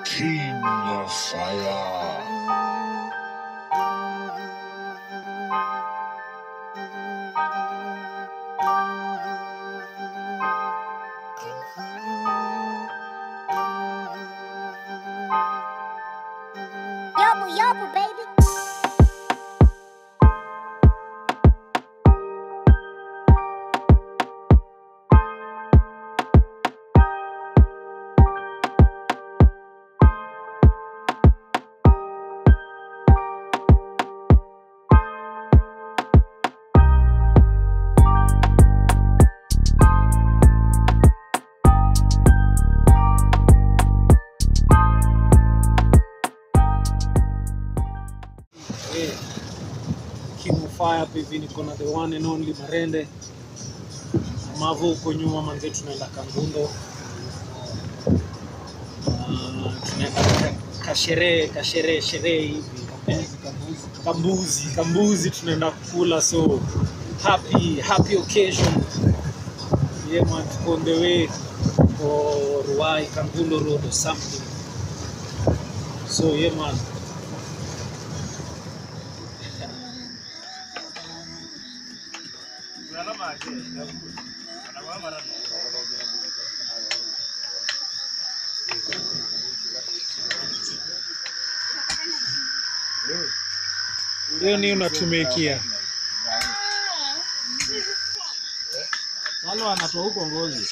King of Fire. Yobu, yobu, baby. Eh, King of Fire hapa hivi niko na the one and only Marende Mavo huko nyuma manze, tunaenda Kangundo Ah, tunaenda ka- kasherehe kasherehe sherehe hivi eh, kambuzi kambuzi tunaenda kukula, so happy happy occasion yeah man, tuko on the way for Ruai Kangundo Road or something so yeah man hiyo ni unatumikia wale wanatoa huko ngozi